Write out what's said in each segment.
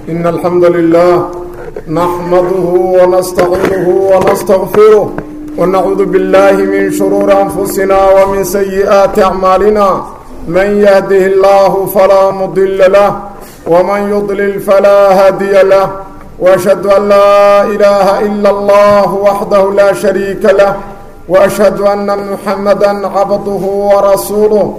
إن الحمد لله نحمده ونستعينه ونستغفره ونعوذ بالله من شرور أنفسنا ومن سيئات أعمالنا من يهده الله فلا مضل له ومن يضلل فلا هادي له وأشهد أن لا إله إلا الله وحده لا شريك له وأشهد أن محمدا عبده ورسوله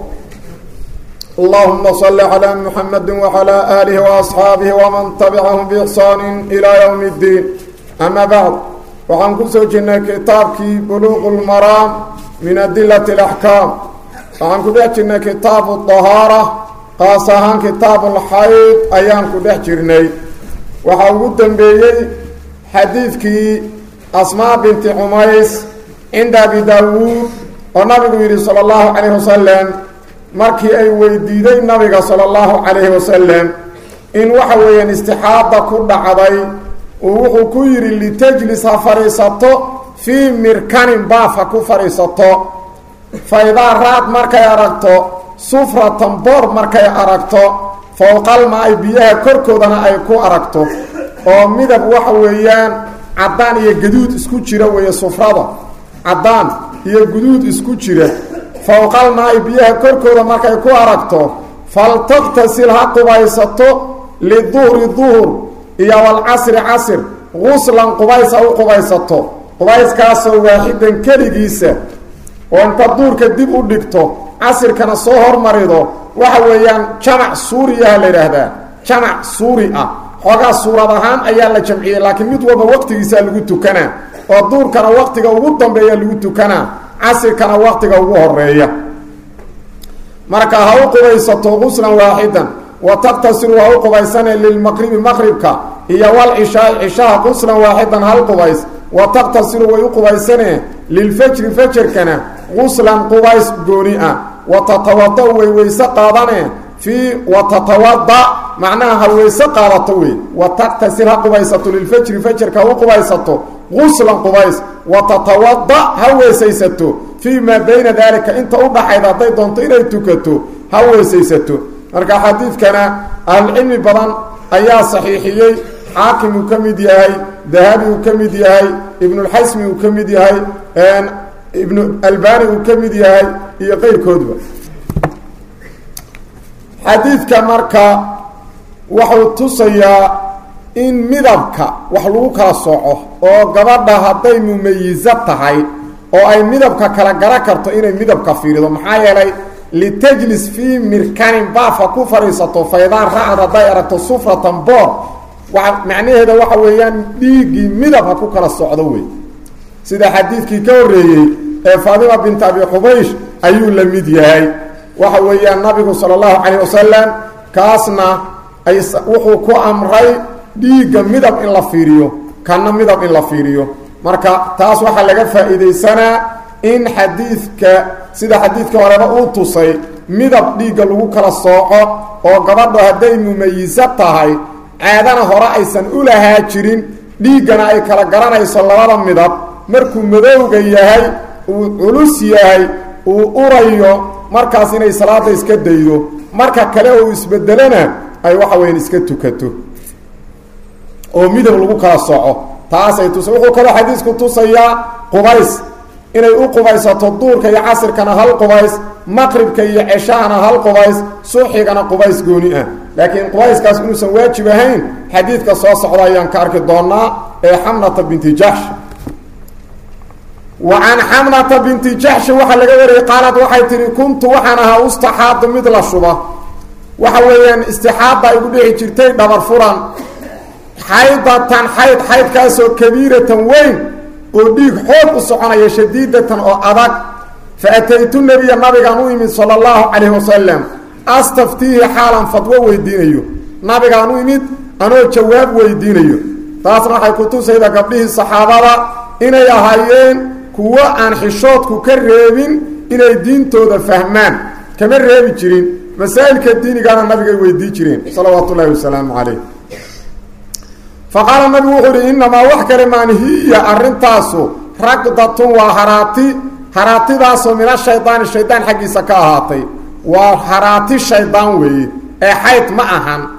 اللهم صل على محمد وعلى آله وأصحاabه ومن تبعهم بإحsaan إلى يوم الدين أما بعد waxaan ku soo jirnay kitaabkii buluq الmaraam min adilaة الأحكاam waxaan ku dhex jirnay kitaab الطahaarة qaas ahaan kitaab اlxayd ayaan ku dhex jirnay waxaa ugu dembeeyey xadiidkii asmaa binti cumays cinda abi daawuud oo nabigu yidhi salى الlahu عalيه waslm markii ay weydiiday nabiga sala allahu calayhi wasalam in waxa weeyaan istixaada ku dhacday uu wuxuu ku yidhi litajlis ha fadhiisato fii mirkanin baaf ha ku fadhiisato faydaa raad markay aragto sufratan boor markay aragto fowqalma ay biyaha korkoodana ay ku aragto oo midab waxa weeyaan caddaan iyo gaduud isku jira weeye sufrada caddaan iyo guduud isku jira fowqalmaa-i biyaha korkooda markay ku aragto faltaktasil ha qubaysato liduhri duhur iyo walcasri casr guslan qubays ha u qubaysato qubayskaasoo waaxidan keligiisa oo inta duurka dib u dhigto casirkana soo hormarido waxa weeyaan jamac suuriyaha la yidhaahdaa jamac suuri ah xoogaa suurad ahaan ayaa la jamciyey laakiin mid walba waqtigiisaa lagu tukanaa oo duurkana waqtiga ugu dambeeya lagu tukanaa casirkana waqtiga ugu horeeya marka ha u qubaysato quslan waaxidan wa taqtasiru ha u qubaysane lilmaqribi maqribka iyo walcishaai cishaha quslan waaxidan hal qubays wa taqtasiru way u qubaysane lilfajri fajarkana quslan qubays gooni ah wa tatawada way weyse qaadane fii wa tatawada macnaha ha weyse qaadato wey wa taqtasir ha qubaysato lilfajri fajarka ha u qubaysato quslan qubays wa tatawada ha weesaysato fii maa bayna daalika inta u dhaxayda hadday doonto inay tukato ha weesaysato marka xadiidkana ahlucilmi badan ayaa saxiixiyey xaakim uu ka mid yahay dahabi uu ka mid yahay ibnulxasmi uu ka mid yahay ibnu albani uu ka mid yahay iyo qeyrkoodba xadiidka marka wuxuu tusayaa in midabka wax lagu kala sooco oo gabadha hadday mumayizo tahay oo ay midabka kala gara karto inay midabka fiirido maxaa yeelay litajlis fii mirkanin baafa ku fadhiisato faydaan racad hadday aragto sufratan boor wa macnaheeda waxa weeyaan dhiiggii midab ha ku kala socdo wey sida xadiidkii ka horreeyey ee faadima bint abi xubaysh ayuu la mid yahay waxa weeyaan nabigu sala allahu calayh wasalam kaasna ay wuxuu ku amray dhiigga midab in la fiiriyo kana midab in la fiiriyo marka taas waxaa laga faa'iidaysanaa in xadiidka sida xadiidka horeba uu tusay midab dhiigga lagu kala sooco oo gabadho hadday mumayiso tahay caadana hore aysan u lahaa jirin dhiiggana ay kala garanayso labada midab markuu madowga yahay uu culus yahay uu urayo markaas inay salaada iska daydo marka kale uu isbedelona ay waxa weyan iska tukato oo midab lagu kala sooco taasay tusa wuxuu kaloo xadiisku tusayaa qubays inay u qubaysato duurka iyo casirkana hal qubays maqribka iyo ceshahana hal qubays suxigana qubays gooni ah laakiin qubayskaas inuusan waajib ahayn xadiidka soo socda ayaan ka arki doonaa ee xamnata binti jaxsh wa can xamnata binti jaxshi waxaa laga wariyey qaalad waxay tihi kuntu waxaan ahaa ustaxaadu mid la shuba waxa weeyaan istixaada igu dhici jirtay dhabar furan xaydatan xayd xaydkaasoo kabiiratan weyn oo dhiig xoog u soconaya shadiidatan oo adag fa ataytu nebiya nabigaan u imid sala allahu calayhi wasalam astaftiihi xaalan fadwo weydiinayo nabigaan u imid anoo jawaab weydiinayo taasna waxay ku tusayda gabdhihii saxaabada inay ahaayeen kuwo aan xishoodku ka reebin inay diintooda fahmaan kama reebi jirin masaa'ilka diinigaana nabigay weydii jireen salawaatu ullaahi wasalaamu calayh faqaala nabigu wuxuu ihi innamaa wax kale maan hiya arrintaasu ragdatun waa haraati haraatidaasoo min ashaydaani shaydaan xaggiisa ka ahaatay waa haraati shaydaan weeye ee xayd ma ahan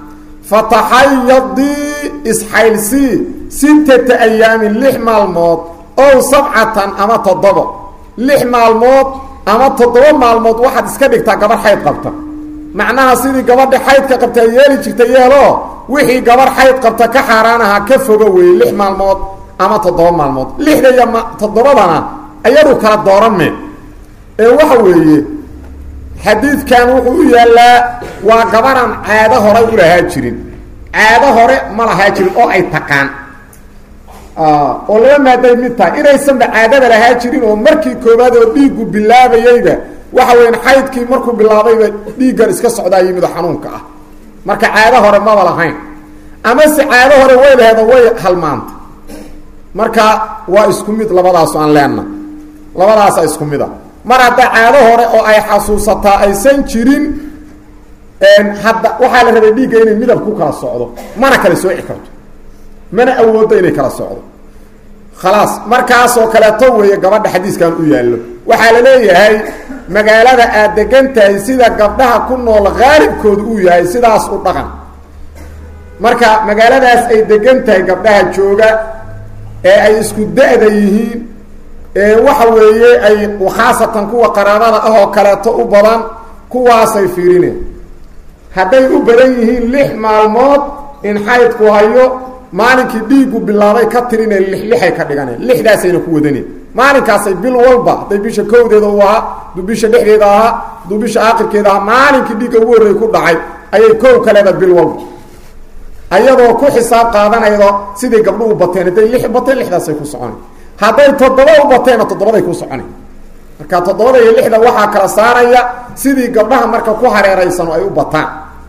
fataxayadii isxaylsii sittata ayaamin lix maalmood ow sabcatan ama toddobo lix maalmood ama toddoba maalmood waxaad iska dhigtaa gabadh xayd qabta macnaha sidii gabadha xaydka qabta yeeli jirta yeeloo wixii gabadh xayd qabta ka xaaraan ahaa ka fogo weeye lix maalmood ama toddoba maalmood lixda iyo toddobadana ayadu kala dooranme ee waxa weeye xadiidkan wuxuu u yaallaa waa gabaraan caado horay u lahaa jirin caado hore ma lahaa jirin oo ay taqaan oo laba maaday mid tahay inaysanba caadada lahaa jirin oo markii koowaad oo dhiiggu bilaabayeyba waxa weyan xaydkii markuu bilaabayba dhiiggan iska socdaa yimid oo xanuunka ah marka caado hore maba lahayn ama se caado hore way laheedo way halmaanta marka waa isku mid labadaasu aan leenna labadaasa isku mid a mar hadda caado hore oo ay xasuusataa aysan jirin hadda waxaa la rabay dhiigga inay midab ku kala socdo mana kala sooci karto mana awooddo inay kala socdo khalaas markaasoo kaleeto weeye gabadha xadiiskan u yaallo waxaa la leeyahay magaalada aad degan tahay sida gabdhaha ku nool haalibkooda uu yahay sidaas u dhaqan marka magaaladaas ay degan tahay gabdhaha jooga ee ay isku da-da yihiin ee waxa weeye ay khaasatan kuwa qaraabada ah oo kaleeto u badan kuwaasay fiirineen hadday u badan yihiin lix maalmood in xaydku hayo maalinkii dhiiggu bilaabay ka tirine lixlixay ka dhiganeen lixdaasayna ku wadaneen maalinkaasay bil walba hadday bisha kowdeeda u ahaa duu bisha dhexdeeda ahaa duu bisha aakhirkeeda ahaa maalinkii dhiigga ugu horreey ku dhacay ayay kow kaleeda bil walba ayadoo ku xisaab qaadanaydo siday gabdho u bateen hadday lix bateen lixdaasay ku socona hadday toddoba u bateenna toddobaday ku socona marka toddobada iyo lixda waxaa kala saaraya sidii gabdhaha marka ku hareeraysan oo ay u bataan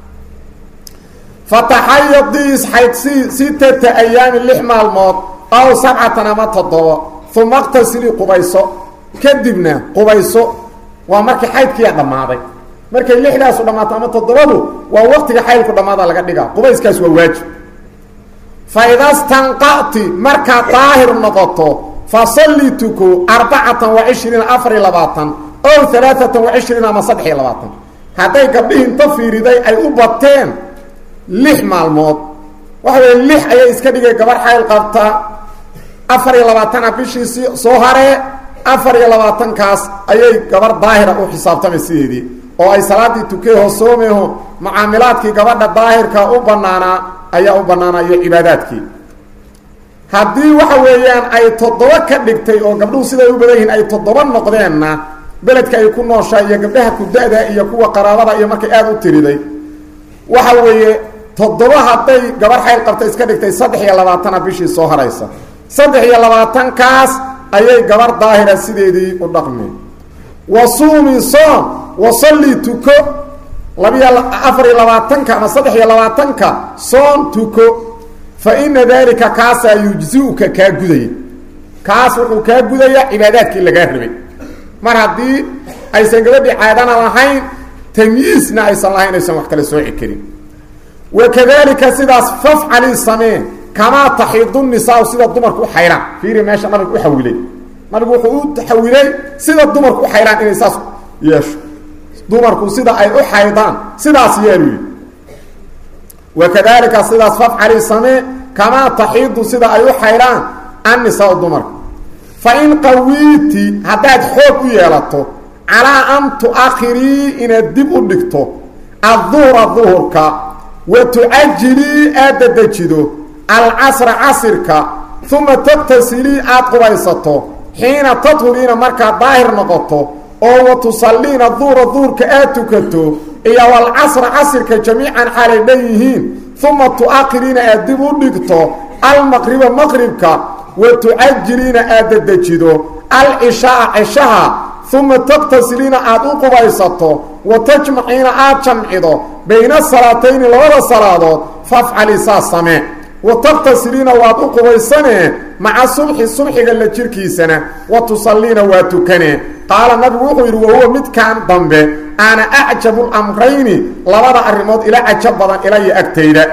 fataxayadii isxaydsii sittata ayaamin lix maalmood aw sabcatan ama toddobo uma qtasilii qubayso kadibna qubayso waa markii xaydkiiyaa dhammaaday markay lixdaasu dhammaato ama toddobadu waa waqtiga xaydku dhammaada laga dhigaa qubayskaas waa waajib fa ida stanqa'ti markaad daahir noqoto fasalli tuko arbacatan wa cishriina afar iyo labaatan ow alaaatan wa cishriina ama saddex iyo labaatan hadday gabdhihii inta fiiriday ay u bateen lix maalmood waxa weeye lix ayay iska dhigay gabar xayl qabta afar iyo labaatana bishiisi soo haree afar iyo labaatankaas ayay gabar daahira u xisaabtamay sideedii oo ay salaadii tukeeho soomeho mucaamilaadkii gabadha daahirka u banaanaa ayaa u banaanaa iyo cibaadaadkii haddii waxa weeyaan ay toddoba ka dhigtay oo gabdhuhu siday u badan yihiin ay toddoba noqdeenna beledka ay ku nooshahay iyo gabdhaha ku-da-da iyo kuwa qaraabada iyo markay aada u tiriday waxa weeye toddoba hadday gabar xayl qabta iska dhigtay saddex iyo labaatana bishii soo haraysa saddex iyo labaatankaas ayay gabar daahira sideedii u dhaqmeen wa suumi soom wasalli tuko labiyo afar iyo labaatanka ama saddex iyo labaatanka soom tuko fa ina daalika kaasaa yujzi-uka kaa gudaya kaas wuxuu kaa gudaya cibaadaadkii lagaa rabay mar haddii aysan gabadhii caadana lahayn tamyiisna aysan lahayn aysan wax kale sooci karin wakadalika sidaas fafcali samee kamaa taxiidu nisaa sida dumarku u xayraan fiiri meesha nabigu u xawilay nabigu wuxuu u xawilay sida dumarku u xayraan inay saas yeesho dumarku sida ay u xaydaan sidaas yeelu wakadalika sidaas fafcali samee kamaa taxiidu sida ay u xayraan annisaa dumarku fa in qawiiti haddaad xoog u yeelato calaa an tu-akhirii inaad dib u dhigto adduhra duhurka wa tucajilii aad dadejido alcasra casirka uma taqtasilii aada qubaysato xiina tadhuriina markaad daahir noqoto oo wa tusalliina duhra duhurka aad tukato iyo walcasra casirka jamiican xaalay dhan yihiin uma tu-akhiriina aad dib u dhigto almaqriba maqribka wa tucajiliina aad dadejido alcishaaa cishaha uma taqtasiliina aada u qubaysato wa tajmaciina aada jamcido bayna salaatayni labada salaadood fafcali saas samee wa taqtasiliina waad u qubaysanee maca subxi subxiga la jirkiisana wa tusalliina waa tukanee qaala nabigu wuxuu yidhi wahuwa midkan dambe ana acjabu lamrayni labada arrimood ila cajab badan ilaya agtayda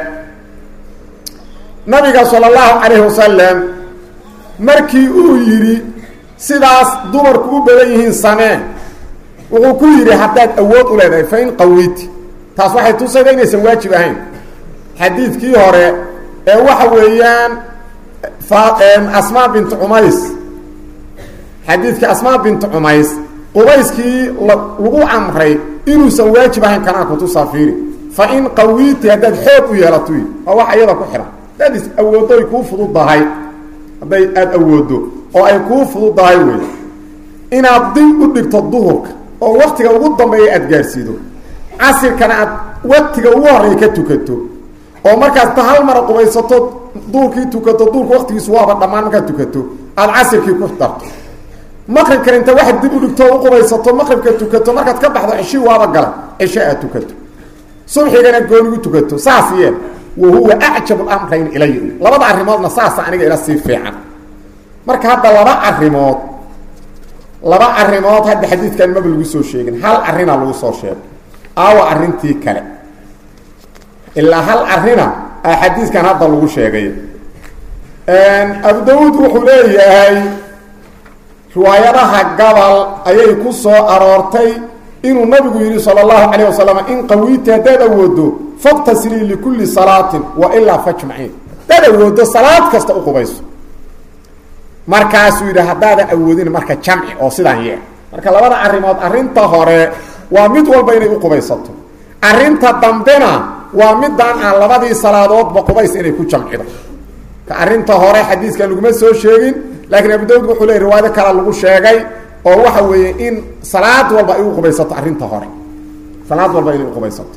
nabiga sala allahu calayhi wasalam markii uu yidhi sidaas dumarku u badan yihiin samee wuxuu ku yidhi haddaad awood u leedahay fa in qawiiti taas waxay tusayda inaysan waajib ahayn xadiidkii hore ee waxa weeyaan asmaa bintu cumays xadiidkii asmaa bintu cumays qubayskii lagu amray inuusan waajib ahayn kanaa kutusaa fiiri fa in qawiiti haddaad xoog u yeelato waa wax iyada ku xihan haddaad is awooddo ay kuu fududdahay hadday aada awooddo oo ay kuu fududdahay wey inaad dib u dhigto duhurka oo waktiga ugu dambeeya aada gaarsiido casirkana aad waktiga ugu horreeya ka tukato oo markaas ta hal mara qubaysato duurkii tukato duurka waktigiisu waaba dhammaan markaad tukato aada casirkii ku darto maqribkan inta waxaad dib u dhigto o u qubaysato maqribka tukato markaad ka baxdo ceshi waaba gala cishe aad tukato subxigana goonigu tukato saas yeel wa huwa acjabu lamrayn ilaya labada arrimoodna saasa aniga ila sii fiican marka hadda laba arrimood laba arrimood hadda xadiidkan maba lagu soo sheegin hal arrinaa lagu soo sheegay aawa arrintii kale ilaa hal arina a xadiidkan hadda lagu sheegay abu dawuud wuxuu leeyahay riwaayadaha gabal ayay ku soo aroortay inuu nabigu yidhi sala allahu calayh wasalam in qawiiti haddaad awoodo faktasilii likulli salaatin wa ilaa fajmaciin haddaad awoodo salaad kasta u qubayso markaasuu yidhi haddaadan awoodin marka jamci oo sidaan yee marka labada arrimood arrinta hore waa mid walba inay u qubaysato arrinta dambena waa midaan aan labadii salaadoodba qubays inay ku jamcido ka arrinta hore xadiiskan laguma soo sheegin laakiin abu dawud wuxuu leey riwaayado kale lagu sheegay oo waxa weeye in salaad walba ay u qubaysato arrinta hore salaad walba inay uqubaysato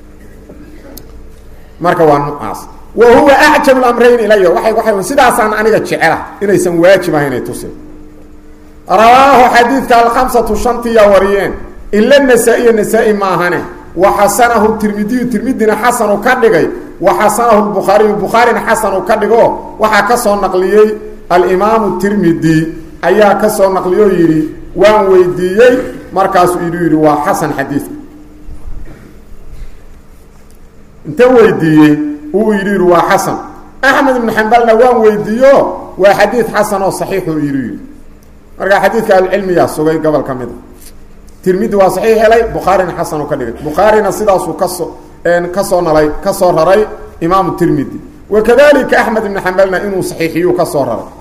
marka waa nucaas wa huwa acjab lamrayn ilaya waay waa sidaasaan aniga jecela inaysan waajib ahayn ay tusin rawaahu xadiidka alkhamsatu shantiya wariyeen ila nasaa-iya nasaa-i maahane wa xasanahu tirmidiyu tirmidina xasanu ka dhigay wa xasanahu bukhaariyu bukhaarina xasanu ka dhigo waxaa ka soo naqliyey alimaamu tirmidi ayaa ka soo naqliyo yidhi waan weydiiyey markaasuu idu yidhi waa xasan xadiidka inta weydiiyey uu yidhi yidhi waa xasan axmed ibnu xambalna waan weydiiyo waa xadiid xasan oo saxiixu idu yidhi markaa xadiidka ahlucilmiyaa sugay gobol ka mid a tirmidi waa saxiix helay bukhaarina xasanu ka dhigay bukhaarina sidaasuu kasoo kasoo nalay ka soo raray imaamu tirmidi wakadalika axmed ibnu xambalna inuu saxiixiyuu ka soo raray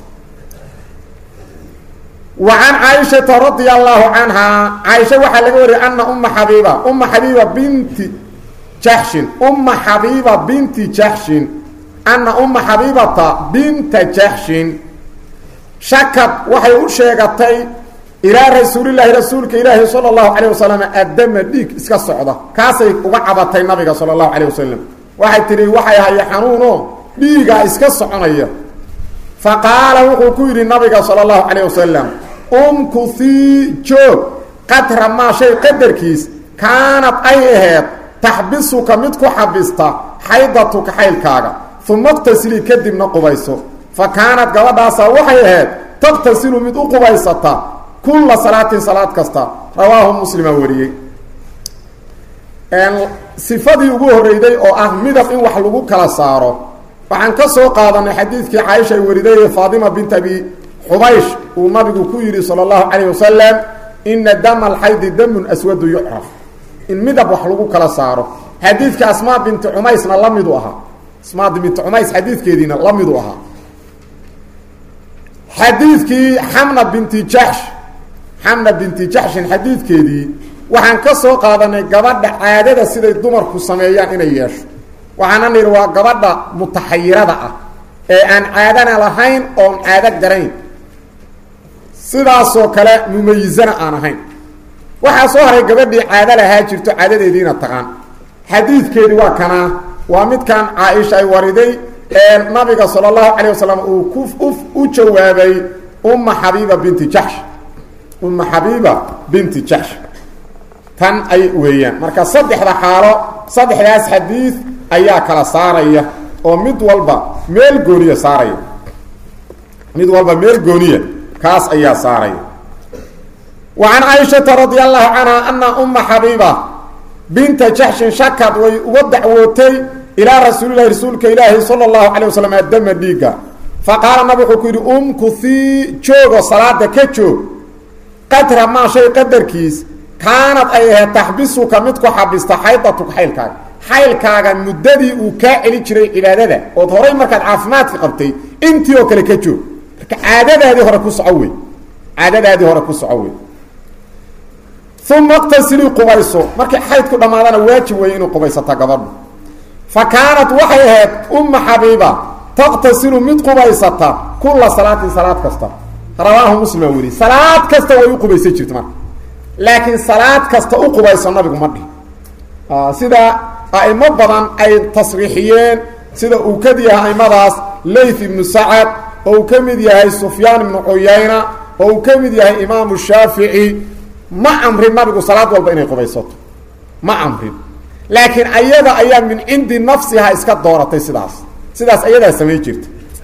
wa can caaishata radia allahu canhaa caaisha waxaa laga wariyay ana uma xabiiba uma xabiiba binti jaxshin uma xabiiba binti jaxshin ana uma xabiibata binta jaxshin shakad waxay u sheegatay ilaa rasuulilaahi rasuulka ilaahi sala allahu calayh wasalam addama dhiig iska socda kaasay uga cabatay nabiga sala allahu calayh wasalam waxay tihi waxay haya xanuuno dhiigaa iska soconaya fa qaala wuxuu ku yidhi nabiga sala allahu calayh wasalam umkuhii joog qadra maa shay qadarkiis kaanad ay aheed taxbisuka mid ku xabista xaydatuka xaylkaaga uma qtasilii kadibna qubayso fa kaanad gabadhaasaa waxay ahayd taqtasilu mid u qubaysata kulla salaatin salaad kasta rawaahu muslima wariyey sifadii ugu horeyday oo ah midab in wax lagu kala saaro waxaan ka soo qaadanay xadiidkii caaisha ay wariday ee faatima bint abi xubaysh uu nabigu ku yidhi sala allahu calayh wasalam ina dama alxaydi damun aswadu yucraf in midab wax lagu kala saaro xadiidka asmaa binti cumaysna la midu ahaa asmaa binti cumays xadiidkeediina la midu ahaa xadiidkii xamna binti jaxsh xamna binti jaxshin xadiidkeedii waxaan ka soo qaadanay gabadha caadada siday dumarku sameeyaan inay yeesho waxaana nidhi waa gabadha mutaxayirada ah ee aan caadana lahayn oon caado garayn sidaasoo kale mumayizana aan ahayn waxaa soo haray gabadhii caado lahaa jirto caadadeediina taqaan xadiidkeedii waa kanaa waa midkan caaisha ay wariday ee nabiga sala allahu calayh wasalam uu ku u jawaabay umma xabiiba binti jaxsh umma xabiiba binti jaxsh tan ay weeyaan marka saddexda xaalo saddexdaas xadiid ayaa kala saaraya oo mid walba meel gooniya saaraya mid walba meel gooniya kaas ayaa saaraya wa can caaishata radia allahu canha ana umma xabiiba binta jaxshin shakad way uga dacwootay ilaa rasuulilahi rasuulka ilaahi sala allahu calay wasalam adama dhiigga fa qaala nabig wuxuu ku yidhi umkuhii joogo salaada ka joog qadra maa shay qadarkiis kaanad ay ahayd taxbisuka mid ku xabista xaydatuka xaylkaaga xaylkaaga muddadii uu kaa celin jiray cibaadada ood horay markaad caafimaadka qabtay intii oo kale ka joog marka caadadaadii hore ku soco wey caadadaadii hore ku soco wey uma qtasilii qubayso markay xaydku dhammaadana waajib weeye inuu qubaysata gabadhu fa kaanat waxay ahayd umma xabiiba taqtasilu mid qubaysata kula salaatin salaad kasta rawaahu muslima weli salaad kasta way u qubaysan jirta marka laakiin salaad kasta u qubayso nabigu ma dhihi sida a'imo badan ay tasriixiyeen sida uu ka yahay aimadaas layth ibnu sacad oo uu ka mid yahay sufyaan ibnu cuyayna oo uu ka mid yahay imaamu shaafici ma amrin nabigu salaad walba inay qubaysato ma amrin laakiin ayada ayaa min cindi nafsiha iska dooratay sidaas sidaas ayadaa samayn jirta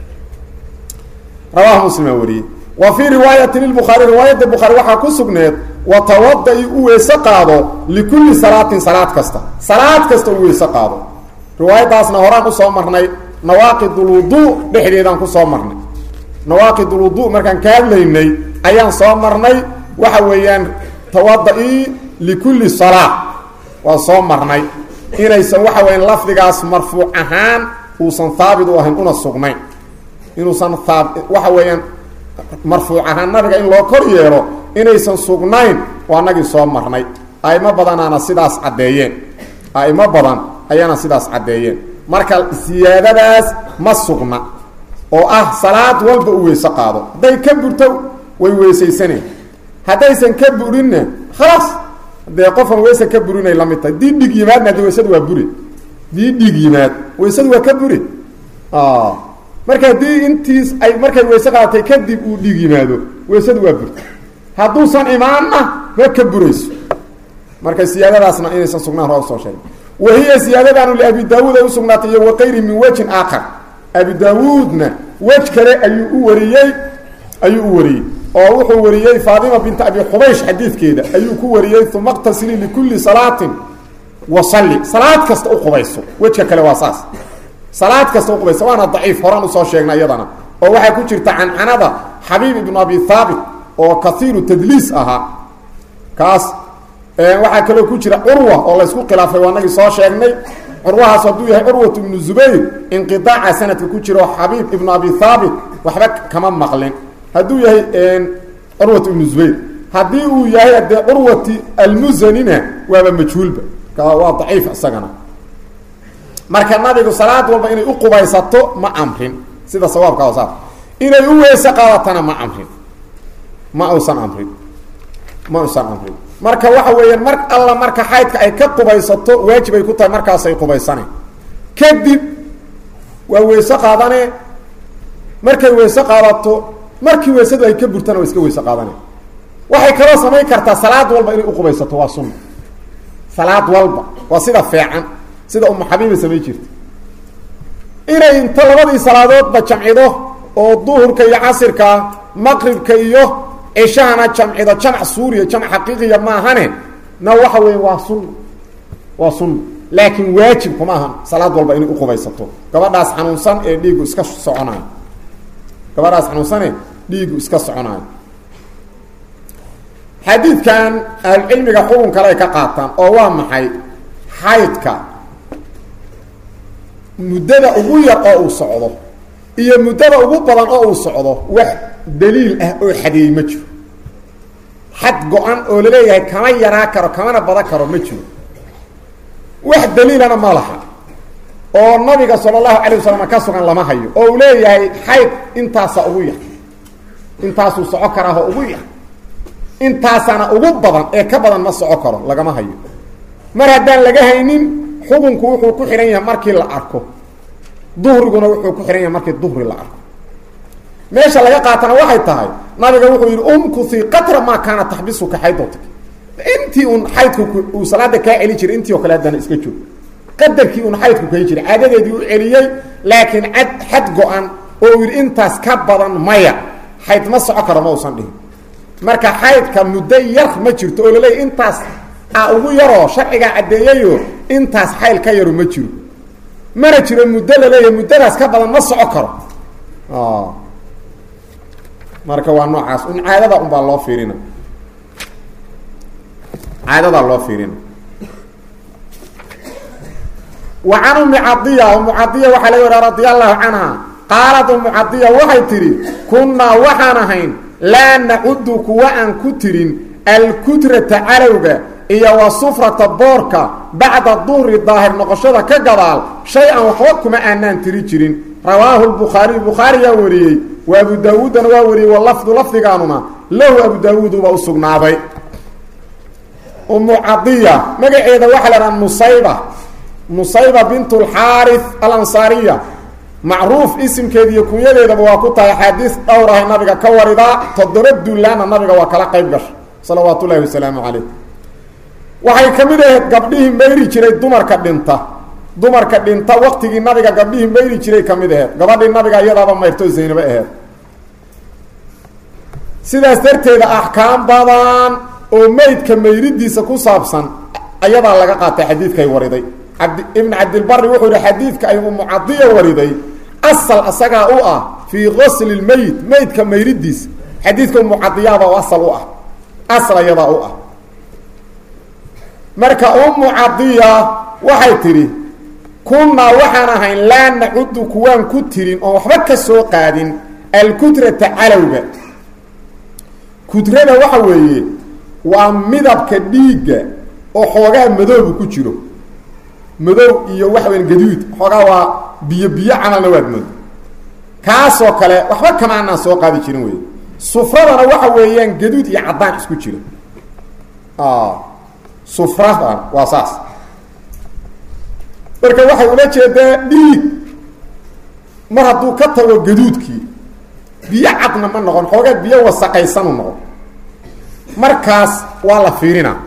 rawahu muslima wariyey wa fii riwaayati lilbukhaari riwaayadda bukhaari waxaa ku sugneed watawada-i u weyse qaado likulli salaatin salaad kasta salaad kasta u weyse qaado riwaayaddaasna horaan usoo marnay nawaaqidulwudu dhexdeedaan kusoo marnay nawaaqidulwudu markaan ka hadlaynay ayaan soo marnay waxa weeyaan tawada-i likulli salaa waa soo marnay inaysan waxa weeyaan lafdigaas marfuuc ahaan uusan haabit u ahayn una sugnayn inuusan aa waxa weeyaan marfuuc ahaan nabiga in loo kor yeelo inaysan sugnayn waa nagii soo marnay aimo badanaana sidaas caddeeyeen aimo badan ayaana sidaas caddeeyeen marka siyaadadaas ma sugna oo ah salaad walba u weyse qaado hadday ka burto way weysaysaneen haddaysan ka burinna khalaas dee qofan weyse ka burinay la mid tahay dii dhig yimaadna de weysadu waa buri dii dhig yimaad weysadu waa ka buri marka haddii intiis ay markay weyse qaadatay kadib uu dhiig yimaado weysadu waa burta hadduusan imaanna ma ka burayso marka siyaadadaasna inaysan sugnaan hore usoo sheegay wa hiya siyaadadaanu liabi daawuud ay usugnaatay iyo waqayri min wejin aakhar abi daawuudna wej kale ayuu u wariyey ayuu u wariyey oo wuxuu wariyey faatima binta abi xubaysh xadiidkeeda ayuu ku wariyey uma qtasili likulli salaatin wasalli salaad kasta u qubayso wejka kale waa saas salaad kasta u qubayso waana daciif horaan usoo sheegna iyadana oo waxaa ku jirta cancanada xabiib ibnu abi haabit oo kaiiru tadliis ahaa kaas waxaa kaloo ku jira curwa oo laysku khilaafay waa nagii soo sheegnay curwahaas hadduu yahay curwat ibnu zubayr inqiaaca sanadka ku jiro xabiib ibnu abi haabit waxba kama maqlin hadduu yahay curwat ibnu zubayr haddii uu yahay dee curwati almusanina waaba majhuulba waa daciif isagana marka nabigu salaad walba inay u qubaysato ma amrin sida sawaabka hosaar inay u weyse qaadatana ma amrin ma usan amrin ma usan amrin marka waxa weeyaan mar alla marka xaydka ay ka qubaysato waajib ay ku tahay markaasay qubaysane kadib waa weyse qaadane markay weyse qaadato markii weysadu ay ka burtana waa iska weyse qaadane waxay kaloo samayn kartaa salaad walba inay uqubaysato waa sunna salaad walba waa sida feecan sida umu xabiiba samayn jirta inay inta labadii salaadoodba jamcido oo duhurka iyo casirka maqribka iyo cishahana jamcido jamc suuriya jamc xaqiiqiya maahane na waxa weeye waa sunna waa sunna laakiin waajib kuma ahan salaad walba inay uqubaysato gabadhaas xanuunsan ee dhiigu iska soconayo gabadhaas xanuunsane dhiigu iska soconayo xadiidkan ahlucilmiga xukun kale ay ka qaataan oo waa maxay xaydka muddada ugu yar oo uu socdo iyo muddada ugu badan oo uu socdo wax daliil ah oo xadeeyey ma jiro xad go-an oo laleeyahay kama yaraa karo kamana badan karo ma jiro wax daliilana ma laha oo nabiga sala allahu calayh wasalam ka sugan lama hayo oo uu leeyahay xayd intaasa ugu yar intaasuu soco karaaho ugu yar intaasana ugu badan ee ka badan ma soco karo lagama hayo mar haddaan laga haynin xukunku wuxuu ku xidhan yahay markii la arko duhriguna wuxuu ku xidhan yahay markii duhri la arko meesha laga qaatana waxay tahay nabiga wuxuu yidhi umkusi qatra maa kaana taxbisuka xaydota intii un xaydku uu salaada kaa celi jiray intii oo kale haddana iska joog qadarkii un xaydku kai jiray caadadeedii u celiyey laakiin cad xad go-an oo uu yidhi intaas ka badan maya xayd ma soco karo ma usan dhihin marka xaydka muddo yar ma jirto oo laleeyahy intaas a ugu yaroo sharcigaa caddeeyayo intaas xayl ka yaru ma jiro mana jiro muddo laleeyahay muddadaas ka badan ma soco karo marka waa noocaas un caadada un baa loo fiirina caadadaa loo fiirina wa can ummi cadiya ummu cadiya waxaa laga wariya radia allahu canha qaalad ummu cadiya waxay tidhi kunnaa waxaan ahayn laa nacudu kuwa aan ku tirin alkudrata calowga iyo wa sufrata boorka bacda duhri daahir noqoshada ka gadaal shay-an waxba kuma aanaan tiri jirin rawaahu lbukhaariy bukhaariyaa wariyey wa abu daawuudana waa wariyey walafdu lafdigaanuna lahu abu daawuuduba u sugnaaday ummu cadiya magaceeda waxaa la dhaha nusayba nusayba bint lxaari alansaariya macruuf isimkeeda iyo kunyadeedaba waa ku tahay axaadiis dhowr ahay nabiga ka waridaa toddoba duulaana nabiga waa kala qayb gasha salawaat ullahi wasalaamu calayh waxay ka mid ahayd gabdhihii mayri jiray dumarka dhinta dumarka dhinta waqtigii nabiga gabdhihii mayri jiray ka mid aheyd gabadhii nabiga iyadaaba mayrto zaynabo aheyd sidaas darteeda axkaam badan oo meydka mayridiisa ku saabsan ayadaa laga qaatay xadiidkay wariday abd ibn cabdilbari wuxuu yihi xadiidka ay umu cadiya wariday asal asagaa u ah fii qosli lmeyit meydka mayridiisa xadiidka umu cadiyaaba oo asal u ah asal ayadaa u ah marka umu cadiya waxay tidhi kunnaa waxaan ahayn laa nacudu kuwaan ku tirin oon waxba ka soo qaadin alkudrata calowga kudrada waxa weeye waa midabka dhiigga oo xoogaa madoobu ku jiro madow iyo waxa weya gaduud xoogaa waa biyo biyo camalna waad moodo kaasoo kale waxba kama anaan soo qaadi jirin wey sufradana waxa weeyaan gaduud iyo caddaan isku jiro sufradan waa saas marka waxay ula jeedaa dhiig mar hadduu ka tago gaduudkii biyo cadna ma noqon xoogaa biyo wasaqaysanu noqon markaas waa la fiirinaa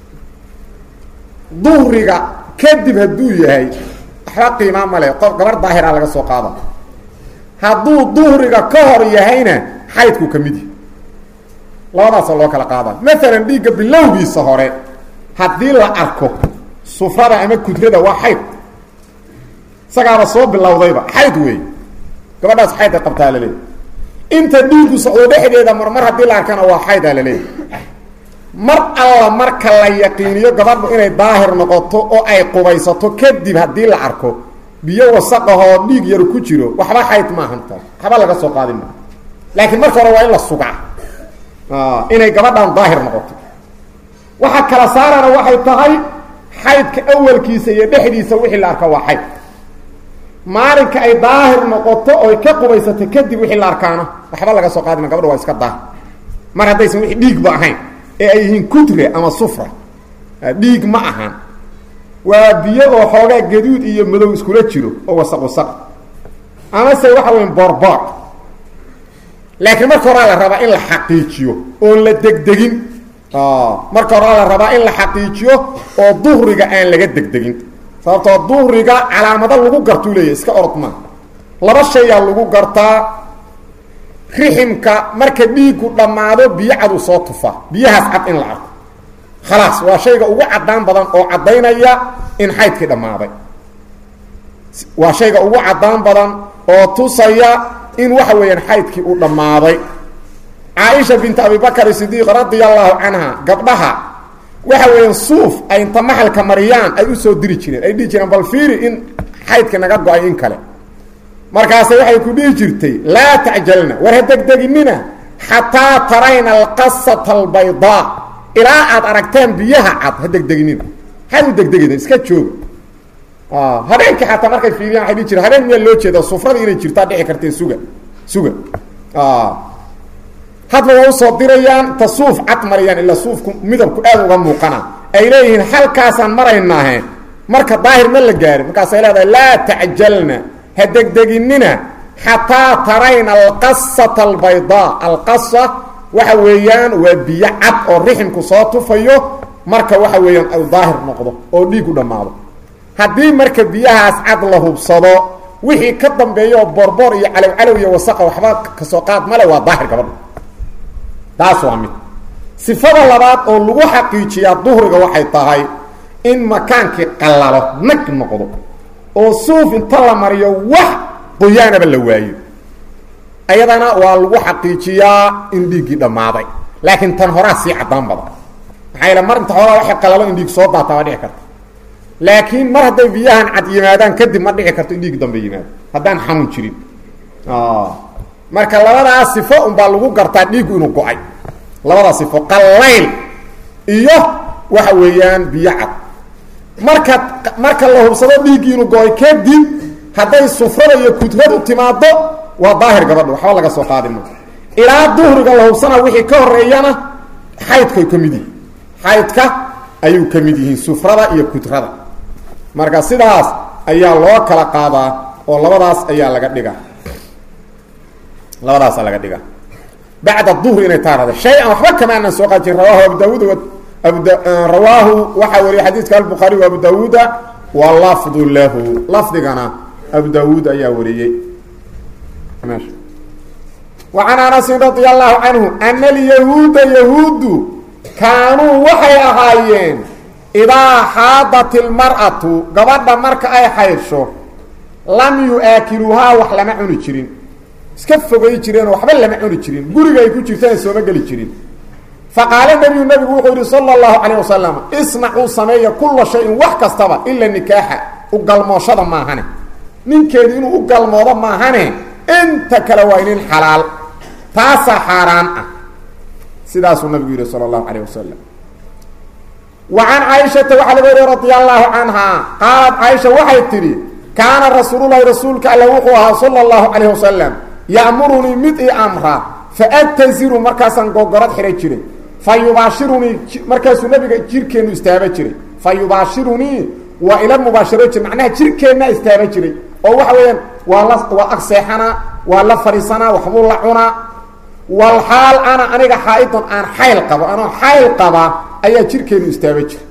duhriga kadib hadduu yahay waxba qiimaa male qof gabar daahira laga soo qaada hadduu duhriga ka hor yahayna xaydku ka mid yahy labadaasoo loo kala qaada maalan dhiigga bilowgiisa hore haddii la arko sufrada ama kudrada waa xayd isagaaba soo bilowdayba xayd wey gabadhaas xayd ay qabtaa laleeyahy inta dhiigu socdo dhexdeeda mar mar haddii la arkana waa xaydaa laleeyahy mar alla marka la yaqiiniyo gabadhu inay daahir noqoto oo ay qubaysato kadib haddii la arko biyo wasaqahoo dhiig yar ku jiro waxba xayd maahantaa waxba laga soo qaadin maa laakiin marka hore waa in la sugaa inay gabadhan daahir noqoto waxa kala saarana waxay tahay xaydka awalkiisa iyo dhexdiisa wixii la arka waa xayd maalinka ay daahir noqoto oy ka qubaysato kadib wixii la arkaana waxba laga soo qaadima gabadha waa iska daahir mar haddaysan wixii dhiigba ahayn ee ay yihiin kutre ama sufra dhiig ma ahan waa biyo oo xoogaa gaduud iyo madow iskula jiro oo wasaq wasaq amase waxa weya boorboor laakiin marka horaa la rabaa in la xaqiijiyo oon la degdegin marka horaa la rabaa in la xaqiijiyo oo duhriga aan laga degdegin sababtoo duhriga calaamado lagu gartuu leeyahy iska orod maa laba shayaa lagu gartaa riximka marka dhiigu dhammaado biyo cadu soo tufaa biyahaas cad in la arko khalaas waa shayga ugu caddaan badan oo caddaynaya in xaydkii dhammaaday waa shayga ugu caddaan badan oo tusaya in waxa weeyaan xaydkii uu dhammaaday caaisha bint abibakr sidiiq radia allahu canha gabdhaha waxa weeyaan suuf ay inta maxalka mariyaan ay usoo diri jireen ay dhihi jireen bal fiiri in xaydka naga go-ay in kale markaase waxay ku dhihi jirtay laa tacjalna war ha degdeginina xataa tarayna alqasata albaydaa ilaa aad aragteen biyaha cad ha degdeginina had u degdegina iska jooga habeenkii xataa markay fiiriyaan waay dhihi jireen habeen miyaa loo jeeda sufradii inay jirtaa dhici kartee suga suga hadba waa usoo dirayaan ta suuf cad marayaan ilaa suufku midabku aad uga muuqana ay leeyihiin halkaasaan maraynaahe marka daahir ma la gaarin markaasay leedahay laa tacjalna ha degdeginina xataa tarayna alqasata albaydaa alqasa waxa weeyaan waa biyo cad oo riximku soo tufayo marka waxa weeyaan ay daahir noqdo oo dhiigu dhammaado haddii marka biyahaas cad la hubsado wixii ka dambeeya oo borboor iyo calow calow iyo wasaqa waxba kasoo qaad male waa daahir gabadha taas waa mid sifada labaad oo lagu xaqiijiyaa duhriga waxay tahay in makaankii qallalo nag noqdo oo suuf inta la mariyo wax qoyaanaba la waayo ayadana waa lagu xaqiijiyaa in dhiiggii dhammaaday laakiin tan horaa sii caddaan badan maxaa yaele mar inta horaa waxay qallalo in dhiig soo daataa waa dhici karta laakiin mar hadday biyahan cad yimaadaan kadib ma dhici karto in dhiig dambe yimaado haddaan xanuun jirin marka labadaas sifo unbaa lagu gartaa dhiiggu inuu go-ay labadaas sifo qallayl iyo waxa weeyaan biyo cad marka marka la hubsado dhiiggii inuu go-ay kadib hadday sufrada iyo kudradu timaado waa daahir gabadha waxba laga soo qaadi ma ilaa duhriga la hubsana wixii ka horeeyana xaydkay ka mid yihiin xaydka ayuu ka mid yihiin sufrada iyo kudrada marka sidaas ayaa loo kala qaadaa oo labadaas ayaa laga dhiga labadaasa laga dhiga bacda duhri inay taarada shay-an waxba kama aanan soo qaad jirin rawahu abu daawuud abuda rawaahu waxaa wariyay xadiidka albuhaari wa abu daawuuda wa lafdu lahu lafdigana abu daawuud ayaa wariyey wa can anasin radi allahu canhu ana alyahuuda yahuuddu kaanuu waxay ahaayeen idaa xaadat ilmar'atu gabadha marka ay xaydso lam yu-aakiluuhaa wax lama cuni jirin iska fogay jireenoo waxba lama cuni jirin guriga ay ku jirtaan sooma geli jirin faqaala nebiyu nebigu wuxuu yihi sala allahu calayh wasalam isnacuu sameeya kulla shayin wax kastaba ila nikaaxa u galmooshada maahane ninkeedu inuu u galmoodo maahane inta kale waa inin xalaal taasaa xaaraan ah sidaasuu nabigu yihi sala allahu calayh wasalam wa can caaishata waxaa laga wariye radia allaahu canhaa qaalat caaisha waxay tidhi kaana rasuululahi rasuulka alle wuxuu ahaa sala allahu calayh wasalam ya'murunii mid ii amra faataziru markaasaan gogorad xidhan jiray fa yubaashirunii markaasuu nabiga jirkeennu istaaba jiray fa yubaashirunii waa ila mubaasharo jir macnaha jirkeenna istaaba jiray oo waxa weeyaan waa la waa ag seexanaa waa la fadhiisanaa waxbuu la cunaa walxaal ana aniga xaa-idon aan xayl qabo anoo xayl qaba ayaa jirkeenu istaaba jira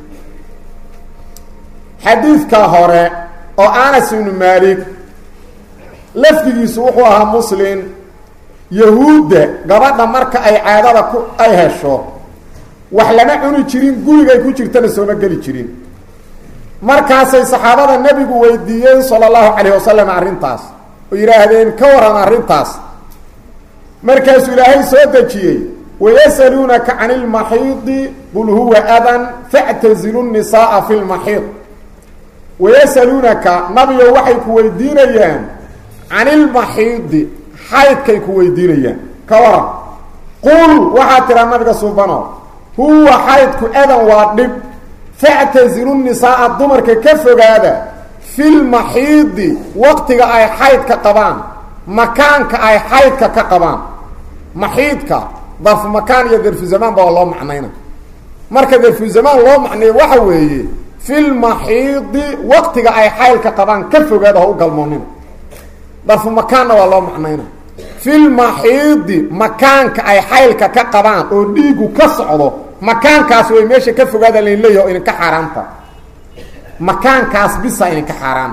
xadiidka hore oo anas ibnu maalik lafdigiisu wuxuu ahaa muslim yahuudda gabadha marka ay caadada ku ay hesho wax lama cuni jirin gurigay ku jirtana sooma geli jirin markaasay saxaabada nebigu weydiiyeen sala allahu calayh wasalam arrintaas oo yidhaahdeen ka waran arrintaas markaasuu ilaahay soo dejiyey wayasaluunaka can ilmaxiidi qul huwa adan factazilu nisaaa fi lmaxiid wayasaluunaka nabigo waxay ku weydiinayaan can ilmaxiidi xaydkay ku weydiinayaan ka waran qul waxaa tiraa nabiga suubano huwa xaydku adan waa dhib factazilu nisaaa dumarka ka fogaada fi lmaxiidi waqtiga ay xaydka qabaan makaanka ay xaydka ka qabaan maxiidka darfu makaan iyo darfu zamaan ba waa loo macnayna marka darfu zamaan loo macneeyo waxa weeye fi lmaxiidi waqtiga ay xaylka qabaan ka fogaada ha u galmoonina darfu makaanna waa loo macnayna fi lmaxiidi makaanka ay xaylka ka qabaan oo dhiigu ka socdo makaankaas way meesha ka fogaada lain leeyahy o idinka xaaraanta makaankaas bisa idinka xaaraan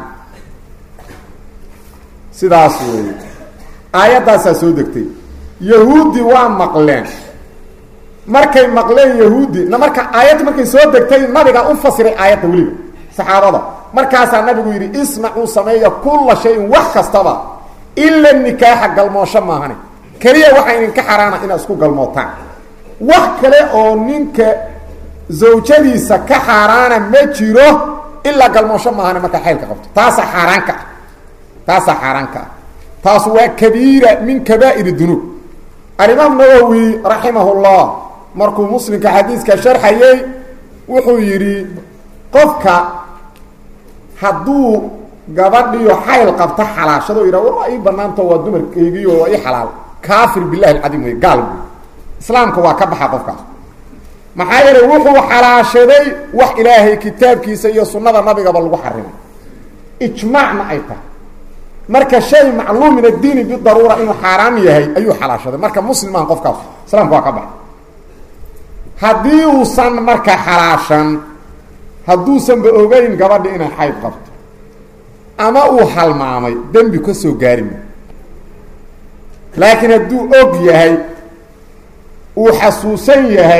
sidaas weeye aayaddaasaa soo degtay yahuudi waa maqleen markay maqleen yahuudi na marka aayadda markay soo degtay nabigaa u fasiray aayadda weliba saxaabada markaasaa nabigu yidhi isnacuu sameeya kulla shayin wax kastaba ila nikaaxa galmoosho maahane keliya waxaa idinka xaraana inaad isku galmootaan wax kale oo ninka zawjadiisa ka xaaraana ma jiro ilaa galmoosho maahane markaa xaylka qabto taasaa xaaraanka ah taasaa xaaraanka ah taas waa kabiira min kabaa'ir dunuub alimaam nawowi raximah llah markuu muslimka xadiiska sharxayey wuxuu yidhi qofka hadduu gabadhiyo xayl qabta xalaashado yidhah war waa ii banaanto waa dumarkeygiio waa ii xalaal kaafir bilahi alcadiim wey gaal wey islaamka waa ka baxa qofkaas maxaa yeelay wuxuu xalaashaday wax ilaahay kitaabkiisa iyo sunnada nabigaba lagu xarimay ijmaacna ay tahay marka shay macluum min addiini bidaruura inuu xaaraam yahay ayuu xalaashaday marka muslimaan qofkaas islaamka waa ka baxa haddii uusan marka xalaashan hadduusanba ogeyn gabadhi inay xayd qabto ama uu halmaamay dembi ka soo gaarima laakiin hadduu og yahay uu xasuusan yahay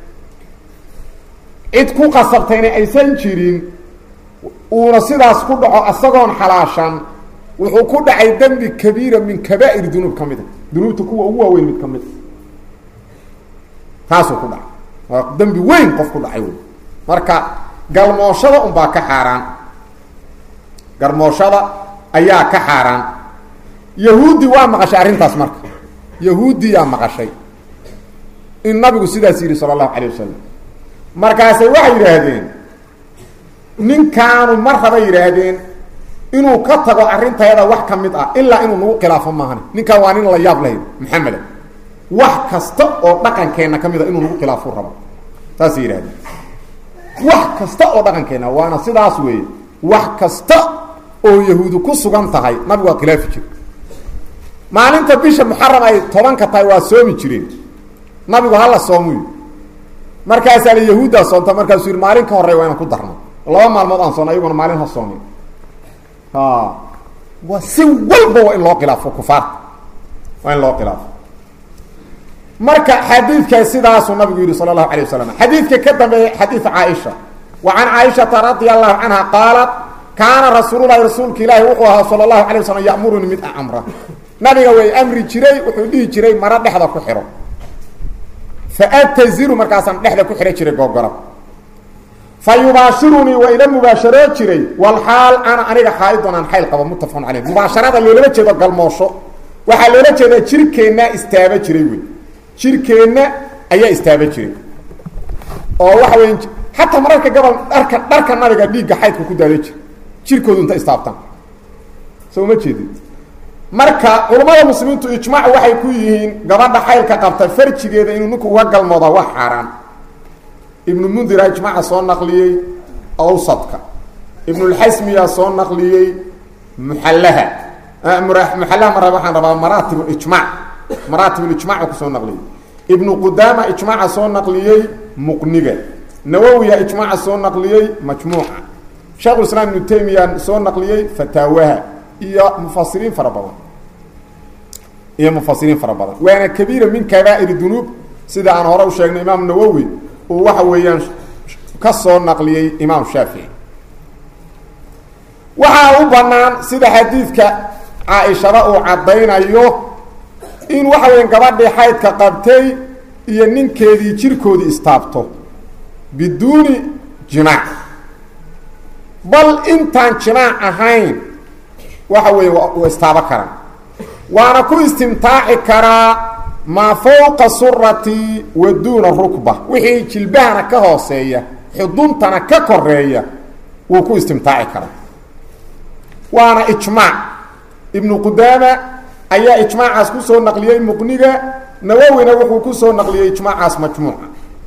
cid ku qasabtayna aysan jirin uuna sidaas ku dhaco isagoon xalaashan wuxuu ku dhacay dembi kabiira min kabaa'ir dunuub ka mida dunuubta kuwa ugu waaweyn mid ka mid a taasuu ku dhacay waa dembi weyn qof ku dhacay wey marka galmooshada unbaa ka xaaraan galmooshada ayaa ka xaaraan yahuudi waa maqashay arrintaas marka yahuudiyaa maqashay in nabigu sidaas yidhi sala allahu calay wasalam markaasay waxay yidhaahdeen ninkaanu mar raba yidhaahdeen inuu ka tago arrintayada wax ka mid ah ilaa inuu nagu khilaafo maahan ninkaan waa nin la yaab lahayd maxameda wax kasta oo dhaqankeenna ka mid a inuu nagu khilaafo rabo saasay yidhahdeen wax kasta oo dhaqankeenna waana sidaas weeye wax kasta oo yahuudu ku sugan tahay nabigu waa khilaafi jire maalinta bisha muxaram ay tobanka tahay waa soomi jireen nabigu hala soomuy markaasaa la yahuuddaa soonta markaasuu yidhi maalin ka horey waa inaan ku darno laba maalmood aan soona iyaguna maalin ha soomin waa si walba waa in loo khilaafo kufaarta waa in loo khilaafo marka xadiidka sidaasuu nabigu yihi sala allahu alayh wasalam xadiidka ka dambeeya xadiid caaisha wa can caaishata radia allahu canha qaalat kaana rasuululahi rasuulka ilaahi wuxuu ahaa sala allahu alay wasalam ya'muruni mid amra nabiga way amri jiray wuxuu dhihi jiray maro dhexda ku xidho faataziru markaasaan dhexda ku xidhan jiray googora fa yubaashirunii waa ila mubaasharoo jiray walxaal ana aniga xaaidon aan xayl qabo muttafaqun caleyh mubaasharada loolama jeedo galmoosho waxaa loola jeedaa jirkeennaa istaaba jiray wey jirkeenna ayaa istaaba jiray oo waxa wey xataa mararka gobol dharka dharka nabiga dhiigga xaydka ku daada jira jirkoodu inta istaabtaan soo ma jeedid marka culammada muslimiintu ijmaac waxay ku yihiin gabadha xaylka qabta farjigeeda inuu ninku uga galmooda wax xaaraan ibnu mundira ijmaaca soo naqliyey awsadka ibnulxasmiyaa soo naqliyey muxallaha muxallaha mara waxaan rabaa maraatib ijmac maraatib ijmac kusoo naqliyey ibnu qudaama ijmaaca soo naqliyey muqniga nawowiya ijmaaca soo naqliyey majmuuca sheekhulislaam ibnu taymiya soo naqliyey fataawaha iyo mufasiriin fara badan iyo mufasiriin fara badan waana kabiira min kabaa'ir dunuub sida aan hore u sheegnay imaam nawowi uu waxa weeyaan ka soo naqliyey imaam shaafici waxaa u bannaan sida xadiidka caa-ishaba uu caddaynayo in waxa weya gabadhii xaydka qabtay iyo ninkeedii jirkoodii istaabto biduuni jimaac bal intaan jimaac ahayn waxa weeye waa istaabo karaan waana ku istimtaaci karaa maa fawqa surati wa duuna rukba wixii jilbahana ka hooseeya xuduntana ka koreeya wuu ku istimtaaci karaa waana ijmaac ibnu qudaama ayaa ijmaacaas ku soo naqliyey muqniga nawowina wuxuu ku soo naqliyey ijmaacaas majmuuca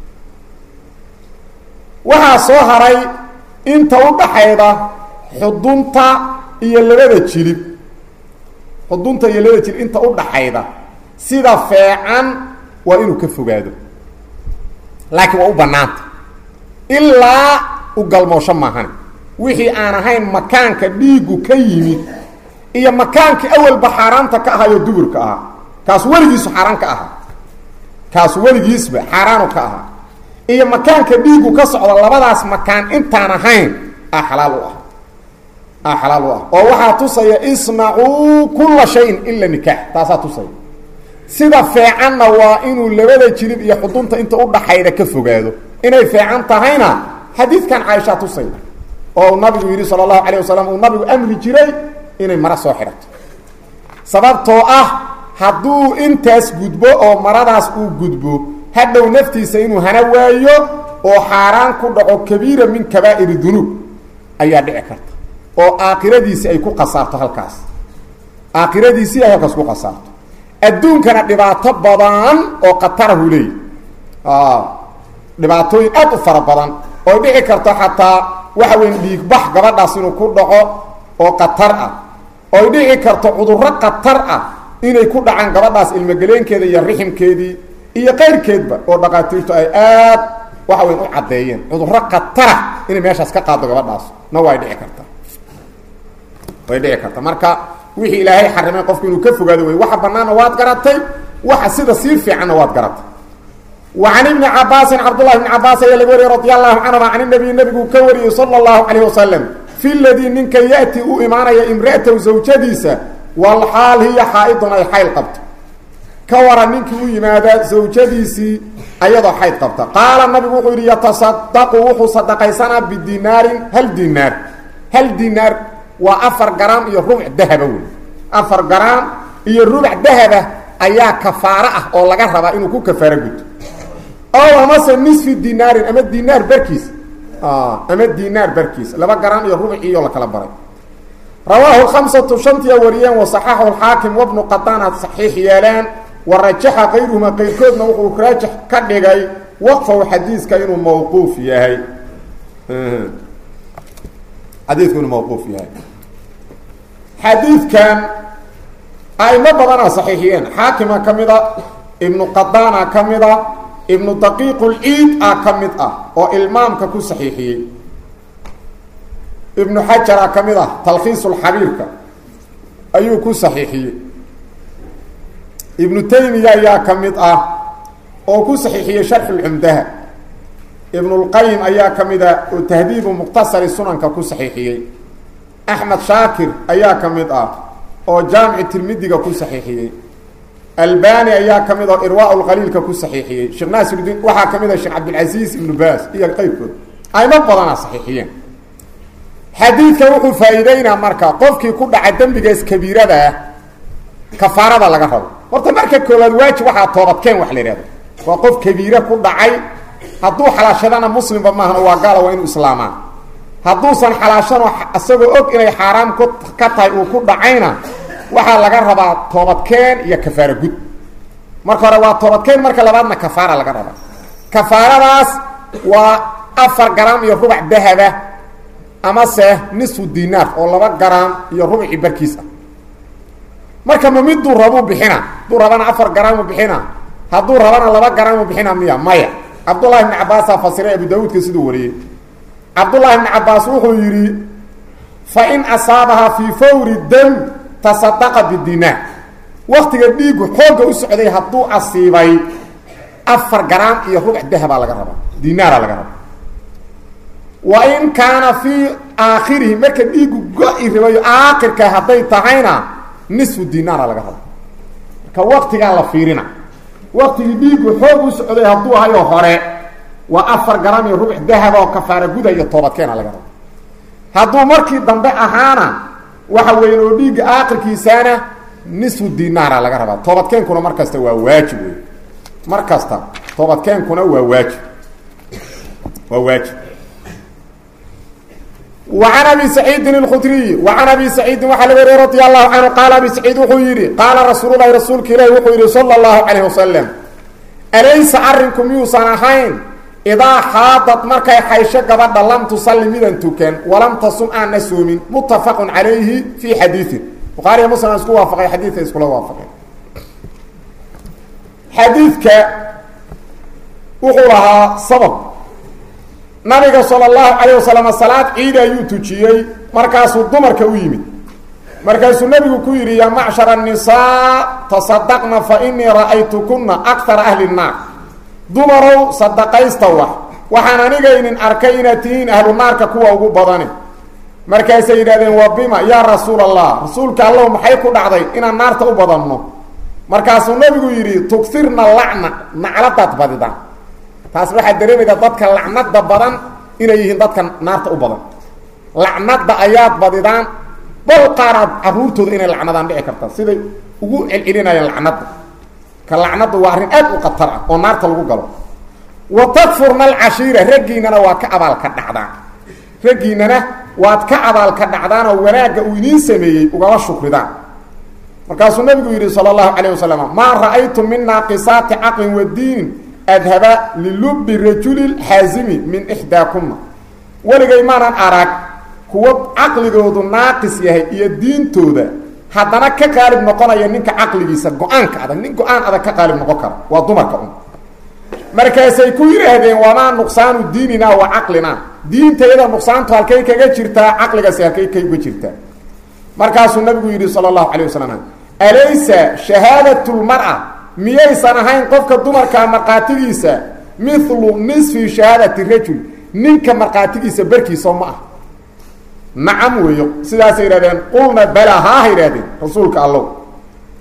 waxaa soo haray inta u dhaxayda xudunta iyo labada jilib xudunta iyo labada jilib inta u dhaxayda sida feecan waa inuu ka fogaado laakiin waa u bannaanta ilaa u galmoosho maahan wixii aan ahayn makaanka dhiiggu ka yimid iyo makaankii awalba xaaraanta ka ahaayoo duburka ahaa kaas weligiisu xaaraan ka ahaa kaas weligiisba xaaraanu ka ahaa iyo makaanka dhiiggu ka socda labadaas makaan intaan ahayn a xalaal u ah a xalaal u ah oo waxaa tusaya isnacuu kulla shayin ila nikaax taasaa tusaya sida feecanna waa inuu labada jirib iyo xudunta inta u dhaxayda ka fogaado inay feecan tahayna xadiidkan caaishaa tusaya oo nabigu yidhi sala allahu calayh wasalam uu nabigu amri jiray inay mara soo xidhato sababtoo ah hadduu intaas gudbo oo maradaas uu gudbo hadhow naftiisa inuu hana waayo oo xaaraan ku dhaco kabiira min kabaa'iri dunuub ayaa dhici karta oo aakhiradiisii ay ku khasaarto halkaas aakhiradiisii ay halkaas ku khasaarto adduunkana dhibaato badan oo khatarahu leeyahy dhibaatooyin aad u fara badan oo dhici karto xataa waxa weyn dhiigbax gabadhaas inuu ku dhaco oo khatar ah oy dhici karto cudurro khatar ah inay ku dhacaan gabadhaas ilmogeleenkeeda iyo riximkeedii iyo qayrkeedba oo dhaqaatiirtu ay aad waxa weyn u caddeeyeen cudurro khatara inay meeshaas ka qaado gabadhaas na way dhici karta way dhici karta marka wixii ilaahay xarimay qofku inuu ka fogaado wey waxa banaanna waad garatay waxa sida sii fiicanna waad garatay wa can ibni cabaasin cabdullahi bni cabaas ayaa laga wariyey radi allahu canhuma can inabiy nabiguu ka wariyey sala allahu calayh wasalam fi ladii ninka ya'ti u imaanaya imra'atahu zawjadiisa walxaal hiya xaa'idun ay xayl qabto ka waran ninkii u yimaada zawjadiisii ayadoo xayd qabta qaala nabigu wuxuu yidhi yatasadaqu wuxuu sadaqaysanaa bidinaarin hal dinaar hal dinaar waa afar garaam iyo rubuc dahaba wey afar garaam iyo rubuc dahaba ayaa kafaaro ah oo laga rabaa inuu ku kafaaro guto ow amase nisfi dinaarin ama dinaar barkiis ama dinaar barkiis laba garaam iyo rubuciiyo la kala baray rawaahu khamsatu shantiya wariyeen wasaxaxu lxaakim wabnu qadaanaad saxiix yeeleen wa rajaxa kayruhuma qayrkoodna wuxuu raajix ka dhigay waqfahu xadiiska inuu mawquuf yahay xadiidku inuu mawquuf yahay xadiidkan aimo badanaa saxiixiyeen xaakima ka mid a ibnu qadaana ka mid a ibnu daqiiqulciid ah ka mid ah oo ilmaamka ku saxiixiyey ibnu xajara ka mid ah talkhiisulxabiirka ayuu ku saxiixiyey ibnu taymiya ayaa ka mid ah oo ku saxiixiyey sharxulcumdaha ibnulqayim ayaa ka mid ah oo tahdiibu muqtasari sunanka ku saxiixiyey axmed shaakir ayaa ka mid ah oo jaamici tirmidiga ku saxiixiyey albani ayaa ka mid ah oo irwaa lqaliilka ku saxiixiyey sheekh naasirudiin waxaa ka mid ah sheekh cabdilcasiis ibnu baas iyo qeybkood aymo badanaa saxiixiyeen xadiidkan wuxuu faa-iideynaa marka qofkii ku dhaca dembigaas kabiirada ah kafaarada laga rabo horta marka koowaad waajib waxaa toobadkeen wax la ihahdo waa qof kabiire ku dhacay hadduu xalaashadana muslimba maahana waa gaala waa inuu islaamaa hadduusan xalaashano isagoo og inay xaaraam ku ka tahay uu ku dhacayna waxaa laga rabaa toobadkeen iyo kafaara gud marka hore waa toobadkeen marka labaadna kafaara laga rabaa kafaaradaas waa afar garaam iyo rubac dahaba amase nisfu dinaar oo laba garaam iyo rubci barkiis ah marka ma miduu rabuu bixina hadduu rabana afar garaamu bixina hadduu rabana laba garaamu bixina miya maya cabdullahi ibni cabaasaa fasiray abu daawuudka siduu wariyey cabdullahi ibni cabaas wuxuu yidhi fa in asaabaha fii fawri dam tasadaqa bidinaar waktiga dhiigu xoogga u socday hadduu asiibay afar garaam iyo rubuc dahabaa laga rabaa dinaara laga rabaa wa in kaana fii aakhirihi marka dhiigu go-i ribayo aakhirka hadday tahayna nisfu dinaara laga rabaa marka waktigaa la fiirina waktigii dhiigu xoog u socday hadduu hayo hore waa afar garaam iyo rubuc dahaba oo kafaara guda iyo toobadkeena laga rabo hadduu markii dambe ahaana waxa weyn oo dhiigga aakhirkiisaana nisfu dinaara laga rabaa toobadkeenkuna mar kasta waa waajib wey mar kasta toobadkeenkuna waa waajib waa waajib وعن أبي سعيد الkdري وعن أبي سعيد waa lg wr رضي الله عنه qال أبي سعيد wuxuu yihi qاala رasuuل الhi rasuulka ilah wuxuu yihi slى الله عليه وسلم أlaysa arinku miyuusan ahayn إdaa xaadad markay xaysho gabadha lam tuصali midan tukan وalam tasum aana soomin متafق عalayhi في xadiiثi bukhaariya mslim isku waafaqay xadiika iskula waafaqeen xadiidka wuxuu lahaa sabab nabiga salى اlahu calayه wasalam salaad ciid ayuu tujiyey markaasuu dumarka u yimid markaasuu nebigu ku yidhi ya macshar الnisaa tasadaqna fainii ra'aytukuna akara ahli الnaar dumarow sadaqaysta wax waxaan anigaynin arkay inaad tihiin ahlu naarka kuwa ugu badani markaasay yidhahdeen waa bima yaa rasuul allah rasuulka allahu maxay ku dhacday inaan naarta u badanno markaasuu nebigu yidhi tugirna lacna nacladaad badidaan taas waxaad dareemaydaa dadka lacnada badan inay yihiin dadka naarta u badan lacnada ayaad badidaan bal qaaraad caruurtooda inay lacnadaan dhici karta siday ugu celcelinayaan lacnada ka lacnadu waa arrin aad u khatar ah oo naarta lagu galo wa takfurna alcashiira raggiinana waa ka abaalka dhacdaan raggiinana waad ka abaalka dhacdaan oo wanaagga uu idiin sameeyey ugaba shukridaan markaasuu nabigu yidhi sala allahu calayh wasalam maa ra'aytu min naaqisaati caqlin wa diinin adhaba lilubi rajuli xaazimi min ixdaakuma weligay maanan arag kuwa caqligoodu naaqis yahay iyo diintooda haddana ka qaalib noqonaya ninka caqligiisa go-aanka adag nin go-aan adag ka qaalib noqon kara waa dumarka un markaasay ku yidhaahdeen wamaa nuqsaanu diinina wa caqlina diintayada nuqsaantu halkay kaga jirtaa caqligaasi halkay kayga jirtaa markaasuu nabigu yidhi sala allahu calayh wasalam alaysa shahaadatu lmara miyaysan ahayn qofka dumarkaa markhaatigiisa milu nisfi shahaadati rajul ninka markhaatigiisa barkiisao ma ah nacam weeyo sidaasay yidhahdeen qulna bala haaha yidhahdeen rasuulka allow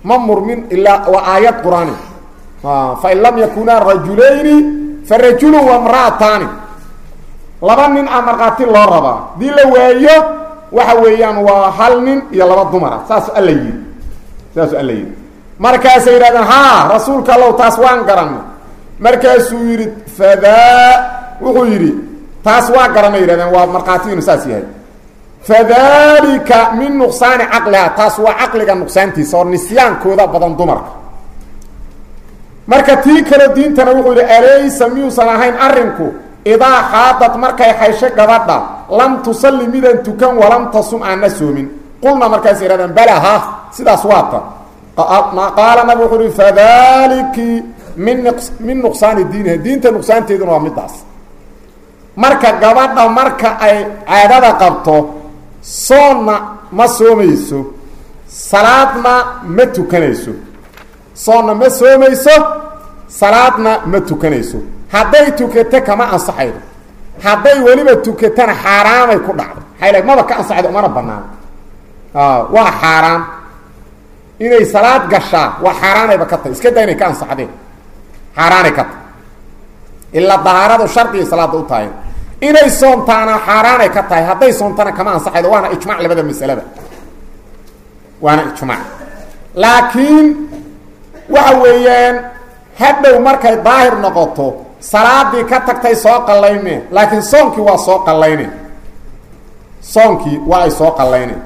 ma murmin ilaa waa aayad qur-aani fain lam yakunaa rajulayni fa rajulu wamra'ataani laba nin a markhaati loo rabaa hadii la waayo waxa weeyaan waa hal nin iyo laba dumara saasu alla yidhi saasu alla yidhi markaasay yidhahdeen haa rasuulka allow taas waan garanay markaasuu yidhi fadaa wuxuu yidhi taas waa garanay yidhahdeen waa markhaati inu saas yahay fadalika min nuqsaani caqliha taas waa caqliga nuqsaantiisa oo nisyaankooda badan dumarka marka tii kale diintana wuxuu yidhi alaysa miyuusan ahayn arrinku idaa xaadad markay xaysho gabadha lam tusalli midan tukan walam tasum aanna soomin qulna markaas yidhahdeen bala ha sidaas waata qaala nabig wuxuu uhi fadaliki min min nuqsaani diiniha diinta nuqsaanteeduna waa midaas marka gabadha marka ay caadada qabto soonna ma soomayso salaadna ma tukanayso soonna ma soomayso salaadna ma tukanayso hadday tukato kama ansaxaydo hadday weliba tukatana xaaraamay ku dhacdo maxay maba ka ansaxaydo umana banaano waa xaaraan inay salaad gashaa waa xaaraanayba ka tahay iska daa inay ka ansaxdeen xaaraanay ka tahay ilaa dahaaradu shardigay salaada u tahay inay soontaana xaaraanay ka tahay hadday soontana kama ansaxaydo waana ijmac labada masalada waana ijmac laakiin waxa weeyaan hadhow markay daahir noqoto salaadii ka tagtay soo qallayne laakiin soonkii waa soo qallayne soonkii waa ay soo qallayne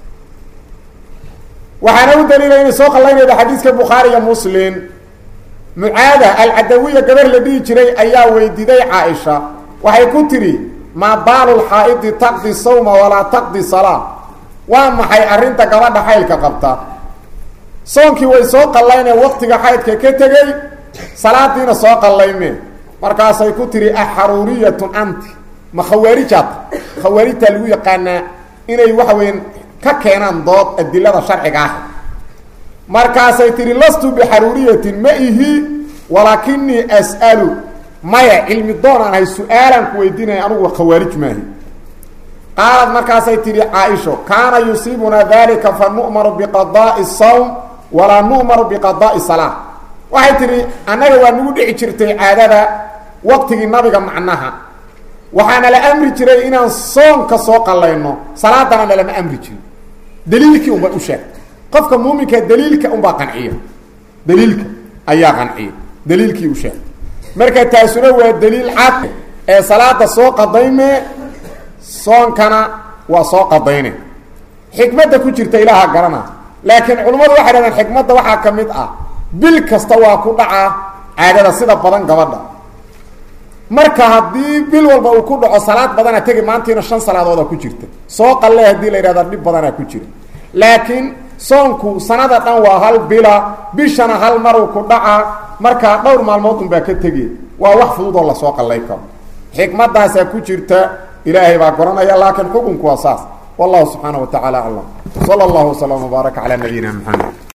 waxaana u daliila inay soo qallaynayda xadiiska bukhaari iyo muslim mucaada alcadawiya gabar la dhihi jiray ayaa weydiiday caaisha waxay ku tidhi maa baalu lxaa'idi taqdi sawma walaa taqdi salaa waa maxay arrinta gabadha xaylka qabta soonkii way soo qallayne waqtiga xaydka ka tegey salaadiina soo qallayme markaasay ku tihi axaruuriyatun anti ma khawaarijaad khawaarijtaa lagu yaqaanaa inay waxa weyan ka keenaan dood adilada sharciga ah markaasay tihi lastu bixaruuriyatin ma ihi walaakinii as'alu maya cilmi doonaan ahay su-aalaan ku weydiinaya anugu khawaarij maahi qaalad markaasay tihi caaisho kaana yusiibunaa dalika fa nu'maru biqadaai sawm walaa nu'maru biqadaai salaa waxay tihi annaga waa nagu dhici jirtay caadada waqtigii nabiga macnaha waxaana la amri jiray inaan soonka soo qallayno salaadana nalama amri jirin daliilkii unbay u sheegtay qofka muuminka daliilka unbaa qanciya daliilka ayaa qanciya daliilkii u sheegtay marka taasuna waa daliil cad ee salaada soo qadayme soonkana waa soo qadayne xikmadda ku jirta ilaaha garana laakiin culimmadu waxay dhahdeen xikmadda waxaa ka mid ah bil kasta waa ku dhacaa caadada sida badan gabadha marka haddii bil walba uu ku dhaco salaad badana tegi maantiina shan salaadooda ku jirta soo qalle haddii la yidhahda dhib badanaa ku jira laakiin soonku sanada dhan waa hal bila bishana hal maruu ku dhacaa markaa dhowr maalmood unbaa ka tegi waa wax fudud oo lasoo qallay karo xikmadaasaa ku jirta ilaahay baa garanaya laakiin xukunku waa saas wallahu subxaana wa tacaala aclam sala allahu waslama wbaaraka calaa nabiyina maxamed